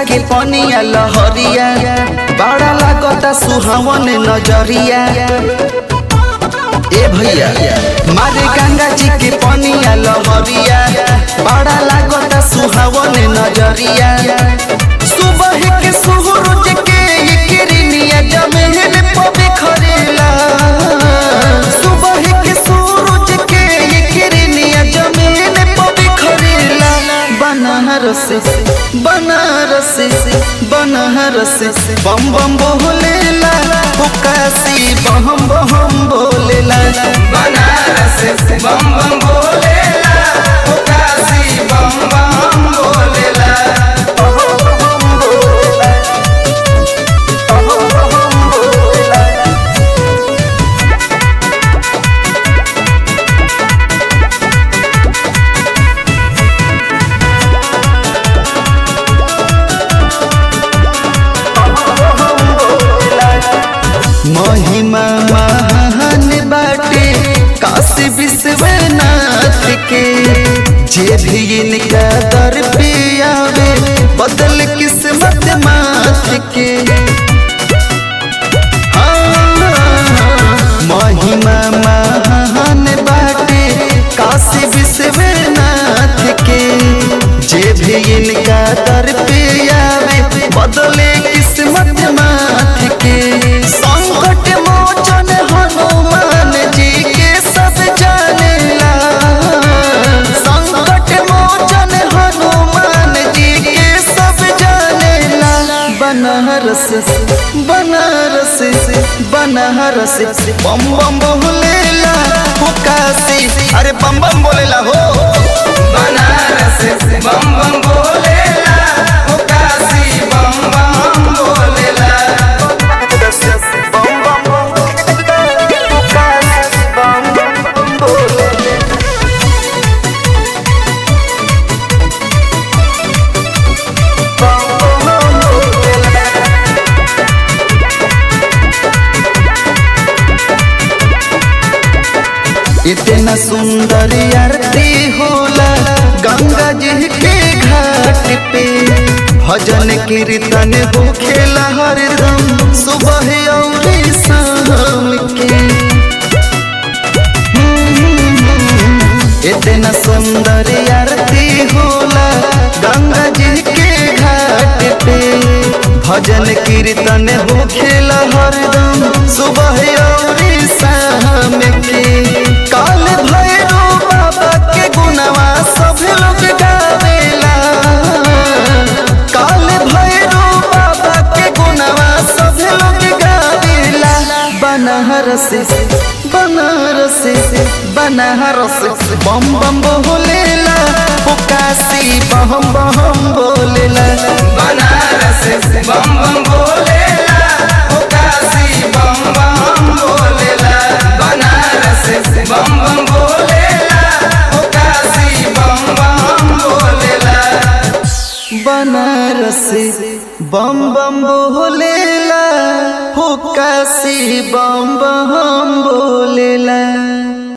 के पनिया लहरिया बड़ा लागता सुहावन नजरिया ए भैया मारे गंगा जी के पनिया लहरिया बड़ा लागता सुहावन नजरिया सुबह के सूरज के ये किरनिया जमीन पे बिखरेला सुबह के सूरज के ये किरनिया जमीन पे बिखरेला बनारस बनारस बनारस बम बम बोलेला काशी बम बम बोलेला बनारस बम बम बोलेला ओ काशी बम बम बोलेला महिमा महान बाटे काशी विश्वनाथ के जे भी इनका दर पे आवे बदल किस्मत माथ के महिमा महान बाटे काशी विश्वनाथ के जे भी इनका दर पे आवे बदले किस्मत माथ के संकट मोचन हनुमान जी के सब जानेला संकट मोचन हनुमान जी के सब जानेला बनारस बनारस बनारस बम बम बोलेला हो काशी अरे बम बम बोलेला हो बनारस बम बम बोलेला ओ काशी बम बम बोलेला इतना सुंदर आरती होला गंगा जी के घाट पे भजन कीर्तन हो खेला हरदम सुबह और शाम के इतना सुंदर आरती होला गंगा जी के घाट पे भजन कीर्तन हो खेला हरदम सुबह और शाम के काल भैरव बाबा के गुणवा सब लोग गावेला काल भैरव बाबा के गुणवा सब लोग गावेला बनारस बनारस बनारस बम बम बोलेला हो काशी बम बम बोलेला बनारस बम बम बोलेला ओ काशी बम बम बोलेला बनारस बम बम बोलेला ओ काशी बम बम बोलेला बनारस बम बम बोलेला हो काशी बम बम बोलेला